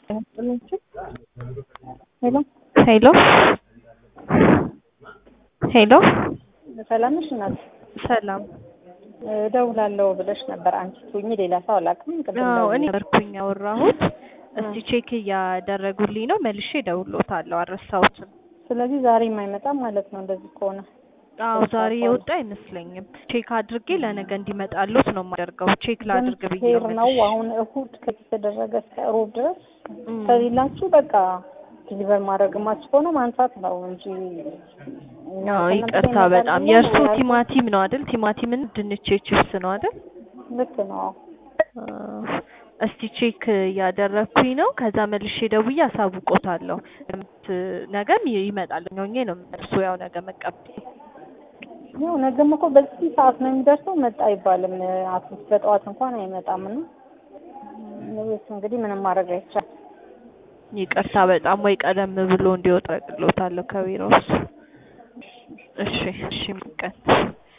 ሄሎ ሄሎ ሄሎ ሰላም ነሽ እናት? ሰላም። እደውላለሁ ብለሽ ነበር አንቺ ትሁኚ ሌላ ሰው አላውቅም። ቅድም አዎ ደውዬ እኔ ነበርኩኝ ያወራሁት። እስቲ ቼክ እያደረጉልኝ ነው፣ መልሼ እደውልልዎታለሁ። አልረሳሁትም። ስለዚህ ዛሬ የማይመጣም ማለት ነው እንደዚህ ከሆነ አዎ ዛሬ የወጣ አይመስለኝም። ቼክ አድርጌ ለነገ እንዲመጣልዎት ነው የማደርገው። ቼክ ላድርግ ብዬ ሄር ነው ነው መልሼ። አሁን እሁድ ከተደረገ እስከ ሮብ ድረስ እም። ከሌላችሁ በቃ ዲሊቨር ማድረግ ማች ከሆነ ማንሳት ነው እንጂ እኛ አዎ ከእናንተ ይቅርታ ይመጣል በጣም ብለን የእርሱ ያልኩት ቲማቲም ነው አይደል? ቲማቲምን ድንች ቺፕስ ነው አይደል? ልክ ነው። አዎ። እስቲ ቼክ እያደረግኩኝ ነው። ከዛ መልሼ ደውዬ አሳውቆታለሁ። እምት ነገም ይ- ይመጣል ሆኜ ነው እርሱ ያው ነገ መቀበል ያው ነገም እኮ በዚህ ሰዓት ነው የሚደርሰው። መጣ አይባልም። አትሊስት በጠዋት እንኳን አይመጣም እና እኔስ እንግዲህ ምንም ማድረግ አይቻልም። ይቅርታ በጣም ወይ ቀደም ብሎ እንዲወጣ አደርግልዎታለሁ ከቢሮ ውስጥ። እሺ እሺ ቀን